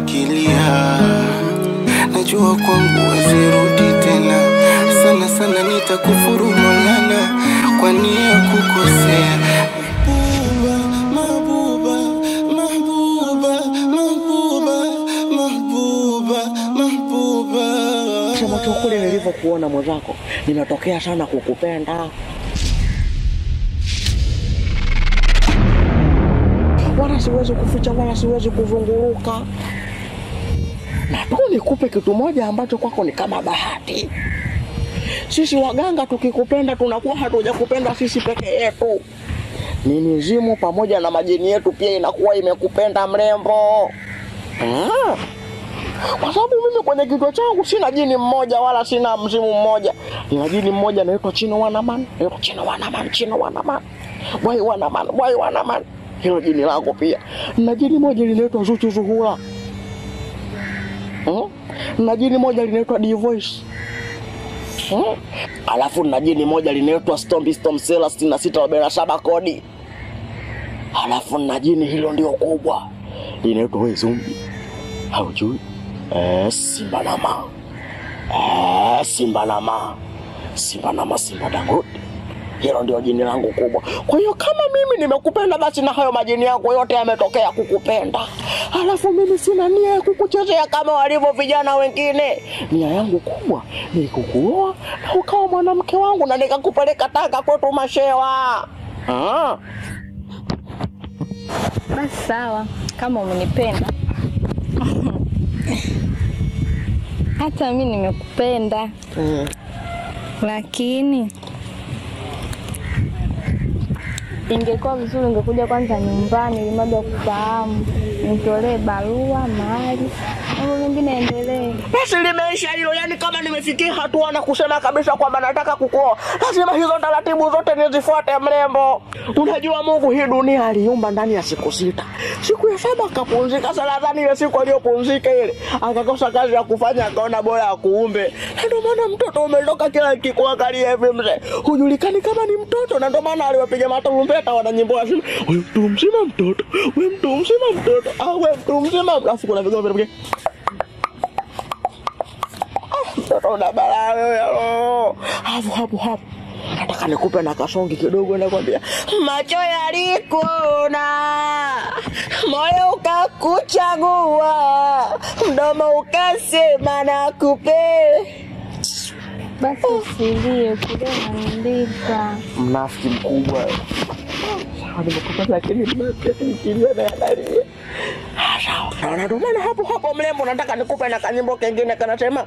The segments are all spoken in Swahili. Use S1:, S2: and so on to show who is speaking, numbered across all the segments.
S1: nikilia, najua kwangu wezirudi tena, sana sana nitakufuru Maulana kwa nia ya kukosea. Mahbuba, mahbuba, mahbuba, mahbuba, mahbuba, mahbuba.
S2: Sema tu kule nilivyokuona mwenzako, nimetokea sana kukupenda. Wala siwezi kuficha wala siwezi kuzunguruka. Na tu nikupe kitu moja ambacho kwako ni kama bahati. Sisi waganga tukikupenda tunakuwa hatujakupenda sisi peke yetu, ni mizimu pamoja na majini yetu pia inakuwa imekupenda mrembo. Ah. Kwa sababu mimi kwenye kichwa changu sina jini mmoja wala sina mzimu mmoja, nina jini mmoja naitwa Chino Wanaman, naitwa Chino Wanaman, Chino Wanaman, Wai Wanaman, Wai Wanaman. Hilo jini langu pia. Na jini moja linaitwa Zuchu Zuhura. Hmm? Na jini moja linaitwa D-Voice. Hmm? Alafu na jini moja linaitwa Stombi Stomsela 6647 kodi. Alafu na jini hilo ndio kubwa linaitwa we zumbi, haujui? Eh, Simba nama eh, Simba nama Simba nama Simba Dangote. Hilo ndio jini langu kubwa. Kwa hiyo kama mimi nimekupenda, basi na hayo majini yangu yote yametokea kukupenda. Alafu mimi sina nia ya kukuchezea kama walivyo vijana wengine. Nia yangu kubwa ni kukuoa na ukawa mwanamke wangu na nikakupeleka Tanga kwetu Mashewa. Ah.
S3: Basi sawa, kama umenipenda hata mi nimekupenda,
S2: Mm.
S3: lakini ingekuwa vizuri ungekuja kwanza nyumbani ili mambo ya kufahamu, nitolee barua mahali, mambo mengine endelee.
S2: basi limeisha hilo. Yani kama nimefikia hatua na kusema kabisa kwamba nataka kukuoa, lazima hizo taratibu zote nizifuate, mrembo. Unajua Mungu hii dunia aliumba ndani ya siku sita, siku ya saba akapumzika. Sasa nadhani ile siku aliyopumzika ile akakosa kazi ya kufanya, akaona bora akuumbe, na ndio maana mtoto umetoka kila kikuangalia hivi mzee, hujulikani kama ni mtoto, na ndio maana aliwapiga matarumbeta wananyimbo wasema, we mtu mzima mtoto, we mtu mzima mtoto, ah, we mtu mzima, alafu kuna vigoma vinapiga mtoto una balaa wewe. oh. Hapo hapo hapo nataka nikupe na kasongi kidogo, nakwambia macho yalikuona, moyo ukakuchagua, mdomo ukasema nakupe.
S3: Basi usilie, kulia naandika.
S2: Mnafiki mkubwa sawa, nimekupa lakini mnafiki nikilia na yanalia Ah, sawa sawa, na ndio maana hapo hapo mrembo, nataka nikupe na kanyimbo kengine kanasema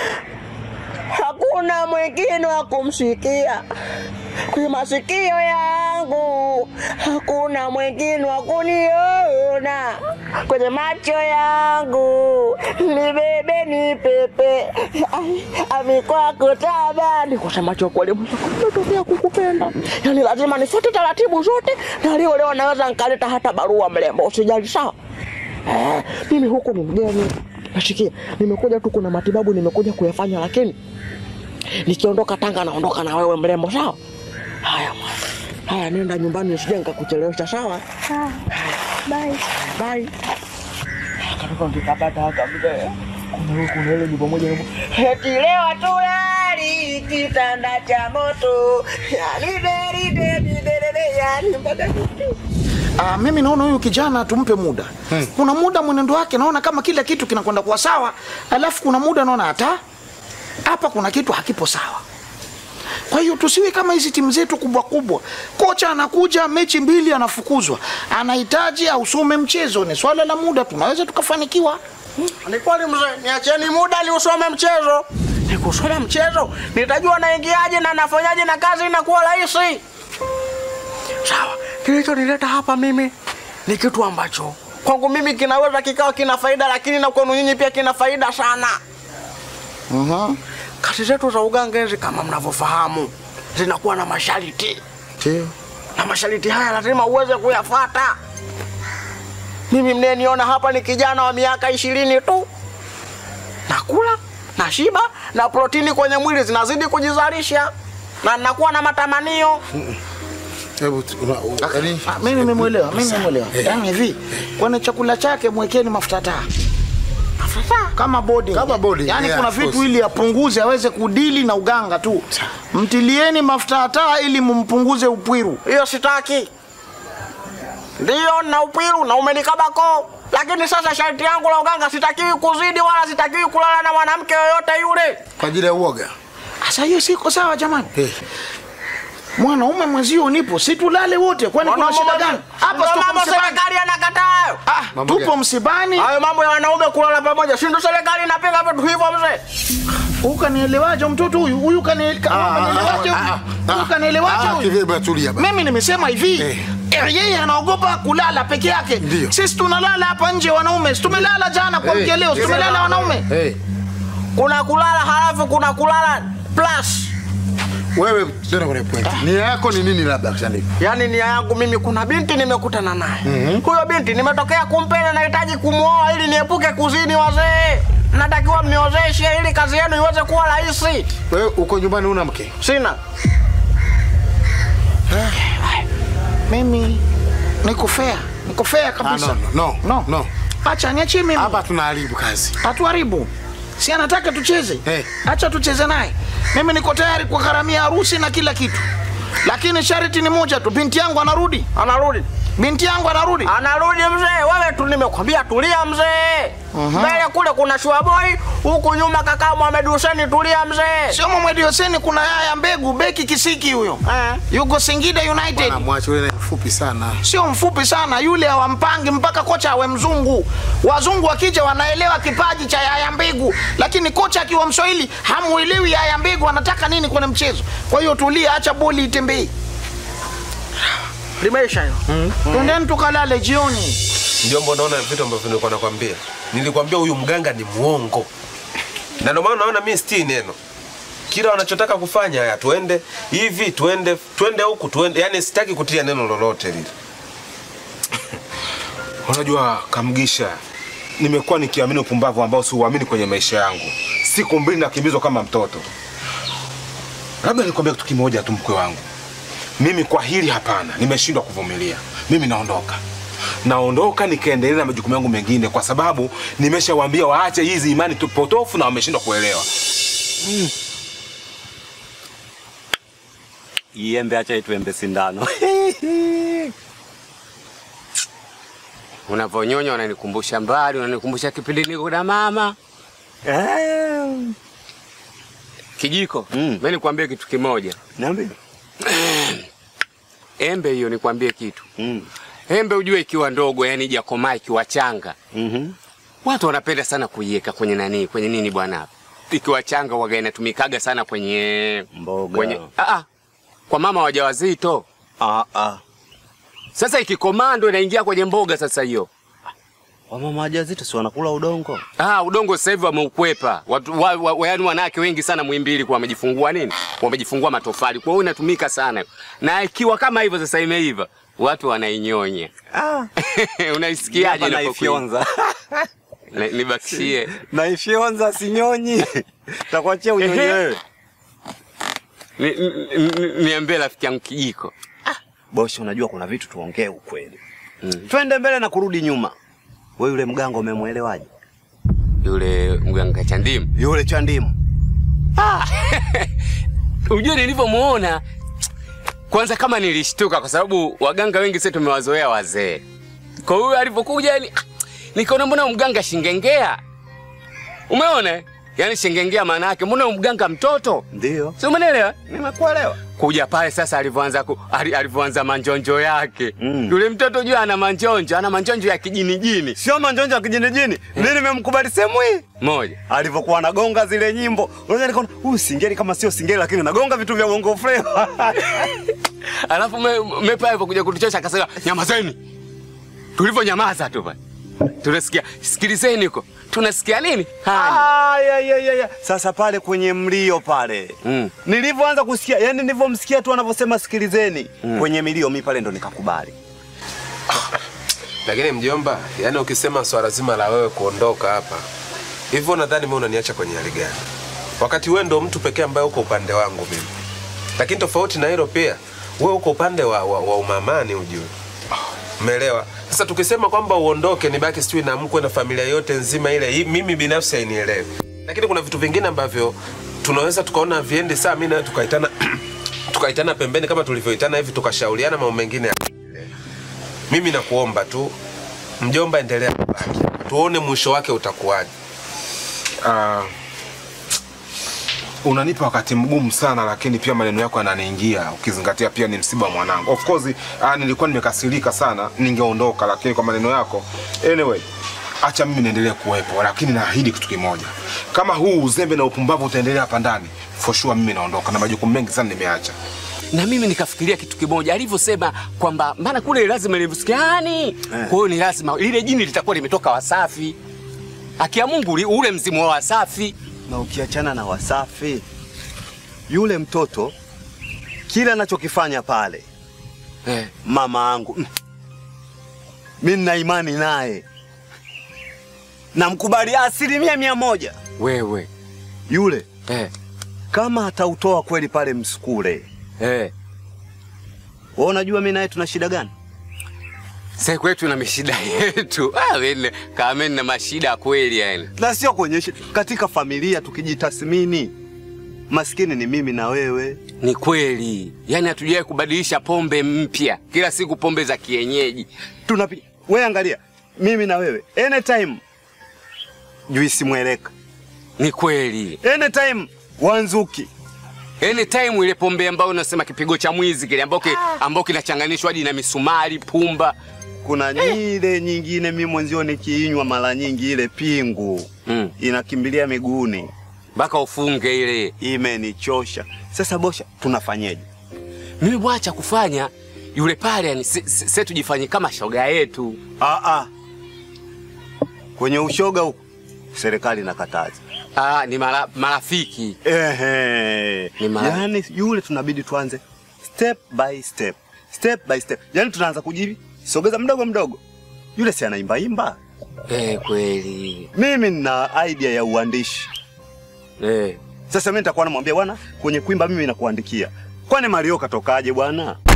S2: hakuna mwingine wa kumsikia kwenye masikio yangu, hakuna mwingine wa kuniona kwenye macho yangu, ni bebe ni pepe Ai, amikwako tabani. Kusema cha kweli, natokea kukupenda, yani lazima nifuate taratibu zote, na leo leo naweza nikaleta hata barua mrembo, usijali sawa. Eh, mimi huku ni mgeni, nashikia, nimekuja tu, kuna matibabu nimekuja kuyafanya, lakini nikiondoka Tanga naondoka na wewe mrembo, sawa? Haya mwana. haya, nenda nyumbani usije nikakuchelewesha, sawa?
S3: Sawa, bye.
S2: Bye. Katoka nikapata haka mzee. Kuna kuna ile nyumba moja nyumba. Eti leo tulali kitanda cha moto. Yani deri deri deri yani mpaka
S4: Ah, mimi naona huyu kijana tumpe muda. Kuna muda mwenendo wake naona kama kila kitu kinakwenda kwa sawa, alafu kuna muda naona hata hapa kuna kitu hakipo sawa. Kwa hiyo tusiwe kama hizi timu zetu kubwa kubwa. Kocha anakuja mechi mbili anafukuzwa, anahitaji ausome mchezo. Ni swala la muda, tunaweza tukafanikiwa.
S2: Ni kweli mzee, niacheni muda niusome mchezo. Nikusoma mchezo, nitajua naingiaje na nafanyaje na kazi inakuwa rahisi. Sawa, kilichonileta hapa mimi ni kitu ambacho kwangu mimi kinaweza kikawa kina faida, lakini na kwenu nyinyi pia kina faida sana.
S4: Mhm.
S2: Kazi zetu za uganga hizi kama mnavyofahamu zinakuwa na masharti,
S4: Ndio.
S2: na masharti haya lazima uweze kuyafuata. Mimi mnayeniona hapa ni kijana wa miaka ishirini tu, nakula na shiba na protini kwenye mwili zinazidi kujizalisha na nakuwa na matamanio.
S5: Hebu tu- una- u- yaani,
S4: Ah, mimi nimemwelewa, mimi nimemwelewa. Yaani hivi, kwenye chakula chake mwekeni mafuta taa. kama boarding.
S5: Kama boarding,
S4: yani
S5: yeah,
S4: kuna
S5: of
S4: vitu
S5: course.
S4: ili apunguze aweze kudili na uganga tu. Mtilieni mafuta ya taa ili mumpunguze upwiru.
S2: Hiyo sitaki. Ndiyo na upwiru na umenikabako, lakini sasa sharti yangu la uganga sitakiwi kuzidi wala sitakiwi kulala na mwanamke yoyote yule.
S5: Kwa ajili ya uoga.
S4: Sasa hiyo siko sawa jamani.
S5: Hey.
S4: Mwanaume mwenzio nipo, si tulale wote, kwani kuna shida gani? Hapa
S2: Ndio
S4: tupo
S2: mambo
S4: msibani.
S2: serikali anakataa hayo.
S4: Ah,
S5: Mambo
S4: tupo
S5: gani?
S4: msibani.
S2: Hayo mambo ya wanaume kulala pamoja, si ndio serikali inapiga vitu hivyo mzee?
S4: Ukanielewaje mtoto huyu? Huyu kani- ka- kanielewaje huyu? Huyu kanielewaje huyu?
S5: Kivipi tulia basi.
S4: Mimi nimesema hivi
S5: Eh.
S4: eh, yeye anaogopa kulala peke yake.
S5: Ndio.
S4: Sisi tunalala hapa nje wanaume. Si tumelala jana kwa
S5: Eh,
S4: mke leo, si
S5: eh,
S4: tumelala wanaume.
S5: Hey.
S2: Kuna kulala halafu kuna kulala plus.
S5: Wewe tena kwenye point. Nia yako ni nini labda Shanif?
S2: Yaani nia yangu mimi, kuna binti nimekutana naye. Huyo binti nimetokea kumpenda, nahitaji kumwoa ili niepuke kuzini wazee. Natakiwa mniozeshe ili kazi yenu iweze kuwa rahisi.
S5: Wewe uko nyumbani una mke?
S2: Sina
S4: Mimi niko fair. Niko fair
S5: Ah,
S4: kabisa.
S5: no, no, no.
S4: No.
S5: No.
S4: Acha niachie mimi.
S5: Hapa tunaharibu kazi.
S4: Hatuharibu. Si anataka tucheze.
S5: Eh.
S4: Acha tucheze naye. Mimi niko tayari kugharamia harusi na kila kitu. Lakini sharti ni moja tu, binti yangu anarudi.
S2: anarudi,
S4: Binti yangu anarudi.
S2: anarudi mzee. Wewe tu nimekwambia tulia mzee. Mbele kule kuna shua boy, huku nyuma kaka Mohamed Hussein, tulia mzee.
S4: Sio Mohamed Hussein, kuna yaya mbegu beki kisiki huyo.
S2: Eh.
S4: Yuko Singida United.
S5: Bwana mwache yule ni mfupi sana.
S4: Sio mfupi sana yule, hawampangi mpaka kocha awe mzungu. Wazungu wakija wanaelewa kipaji cha yaya mbegu, lakini kocha akiwa Mswahili hamuelewi yaya mbegu anataka nini kwenye mchezo. Kwa hiyo tulia, acha boli itembee.
S2: Limeisha hiyo.
S4: Twendeni tukalale jioni.
S6: Mjomba, unaona vitu ambavyo nilikuwa nakwambia. Nilikwambia huyu mganga ni muongo, na ndio maana naona mimi sitii neno. Kila wanachotaka kufanya haya, tuende hivi, tuende tuende huku, tuende, yani sitaki kutia neno lolote lile.
S7: Unajua Kamgisha, nimekuwa nikiamini upumbavu ambao siuamini kwenye maisha yangu. Siku mbili nakimbizwa kama mtoto. Labda nikwambia kitu kimoja tu, mkwe wangu, mimi kwa hili hapana, nimeshindwa kuvumilia. Mimi naondoka, naondoka nikaendelea na majukumu yangu mengine, kwa sababu nimeshawaambia waache hizi imani tu potofu na wameshindwa kuelewa.
S8: Iembe acha itwembe sindano.
S9: Unavonyonya unanikumbusha mbali, unanikumbusha kipindi niko na mama. Kijiko,
S8: Mm.
S9: mimi nikwambie kitu kimoja.
S8: Niambie.
S9: Embe hiyo nikwambie kitu.
S8: Mm.
S9: Embe ujue ikiwa ndogo, yani ijakomaa ikiwa changa.
S8: Mhm.
S9: Watu wanapenda sana kuiweka kwenye nani, kwenye nini bwana? Ikiwa changa waga inatumikaga sana kwenye
S8: Mboga.
S9: Kwenye ah ah. Kwa mama wajawazito.
S8: Ah ah.
S9: Sasa ikikomaa ndo inaingia kwenye mboga sasa hiyo.
S8: Wamama wajawazito si wanakula udongo?
S9: Ah, udongo sasa hivi wameukwepa. Watu wa, wa, wa, yani wanawake wengi sana Muhimbili kwa wamejifungua nini? Wamejifungua matofali. Kwa hiyo inatumika sana. Na ikiwa kama hivyo sasa imeiva, watu wanainyonya.
S8: Ah.
S9: Unaisikiaje
S8: Hapa
S9: inapokuwa?
S8: naifyonza.
S9: Na- Nibakishie.
S8: naifyonza sinyonyi. Takuachia unyonyi
S9: Ehe.
S8: wewe.
S9: Ni- ni- ni- Niambie rafiki yangu kijiko.
S8: Bosi, unajua kuna vitu tuongee ukweli. Mm. Twende mbele na kurudi nyuma. Wewe yule mganga umemwelewaje?
S9: Yule mganga cha ndimu.
S8: Yule cha ndimu.
S9: Ujue nilivyomuona kwanza kama nilishtuka kwa sababu waganga wengi sasa tumewazoea wazee. Kwa hiyo alipokuja yani nikaona mbona huyu mganga shingengea. Umeona? eh? Yaani shingengea maana yake mbona huyu mganga mtoto?
S8: Ndio.
S9: Si umeelewa?
S8: Nimekuelewa.
S9: Kuja pale sasa alivyoanza ku, ali- alivyoanza manjonjo yake.
S8: Mm.
S9: Yule mtoto jua ana manjonjo, ana manjonjo ya kijini jini.
S8: Sio manjonjo ya kijinijini. Mimi nimemkubali sehemu hii.
S9: Moja.
S8: Alivyokuwa anagonga zile nyimbo. Unaweza nikaona huyu singeli kama sio singeli lakini anagonga vitu vya bongo flava.
S9: Alafu me, mepa hivyo kuja kutuchosha akasema nyamazeni. Tulivyonyamaza tu pale. Tunasikia sikilizeni huko. Tunasikia nini? Hani.
S8: Ah, ya, ya, ya, ya. Sasa pale kwenye mlio pale
S9: Mm.
S8: nilivyoanza kusikia, yani nilivyomsikia tu anavyosema sikilizeni kwenye milio, mi pale ndo nikakubali.
S6: Lakini mjomba, yani ukisema swala zima la wewe kuondoka hapa hivyo, nadhani mimi unaniacha kwenye hali gani? Wakati wewe ndo mtu pekee ambaye uko upande wangu mimi, lakini tofauti na hilo pia wewe uko upande wa, wa, wa umamani ujue, umeelewa? Sasa tukisema kwamba uondoke, nibaki sijui na mkwe na familia yote nzima ile, hii mimi binafsi hainielewi. Lakini kuna vitu vingine ambavyo tunaweza tukaona viendi saa mimi nawe tukaitana tukaitana pembeni kama tulivyoitana hivi tukashauriana mambo mengine. ya- Mimi nakuomba tu mjomba, endelea kubaki, tuone mwisho wake utakuwaje.
S7: Ah, unanipa wakati mgumu sana, lakini pia maneno yako yananiingia, ukizingatia pia ni msiba wa mwanangu. Of course ah, nilikuwa nimekasirika sana, ningeondoka, lakini kwa maneno yako, anyway, acha mimi niendelee kuwepo, lakini naahidi kitu kimoja, kama huu uzembe na upumbavu utaendelea hapa ndani, for sure mimi naondoka, na majukumu mengi sana nimeacha.
S9: na mimi nikafikiria kitu kimoja alivyosema kwamba maana kule lazima nilivyosikia yani kwa hiyo ni lazima lile jini litakuwa limetoka Wasafi. Akia Mungu li- ule mzimu wa Wasafi.
S8: Na ukiachana na Wasafi, yule mtoto kile anachokifanya pale
S9: Eh.
S8: mama angu mm, mi nina imani naye, namkubali asilimia mia moja.
S9: Wewe
S8: Yule
S9: eh,
S8: kama atautoa kweli pale msukule,
S9: eh.
S8: wewe unajua mi naye tuna shida gani?
S9: Sasa kwetu na mishida yetu. Ah, wewe kama na mashida kweli yani.
S8: na sio kwenye shi- katika familia tukijitathmini, maskini ni mimi na wewe.
S9: Ni kweli. Yaani hatujawahi kubadilisha pombe mpya. Kila siku pombe za kienyeji.
S8: Tunapi wewe angalia, mimi na wewe anytime juisi mweleka,
S9: Ni kweli.
S8: anytime wanzuki
S9: Anytime ile pombe ambayo unasema kipigo cha mwizi kile ambao ki- ambao kinachanganishwa hadi na misumari, pumba.
S8: kuna nyile nyingine, mi mwenzio nikiinywa mara nyingi ile pingu
S9: Mm.
S8: inakimbilia miguuni,
S9: Mpaka ufunge ile.
S8: imenichosha. Sasa bosha, tunafanyeje?
S9: Mimi bwacha kufanya yule pale yani se, se, se tujifanye kama shoga yetu.
S8: Ah, ah. Kwenye ushoga huko serikali inakataza.
S9: Ah, ni mara, marafiki.
S8: Ehe.
S9: Ni mara-
S8: Yaani yule tunabidi tuanze step by step. Step by step. Yaani tunaanza kujivi sogeza mdogo mdogo. Yule si anaimba imba.
S9: Eh, kweli.
S8: Mimi nina idea ya uandishi.
S9: Eh.
S8: Sasa mimi nitakuwa namwambia bwana, kwenye kuimba mimi nakuandikia. Kwani Mario katokaje bwana?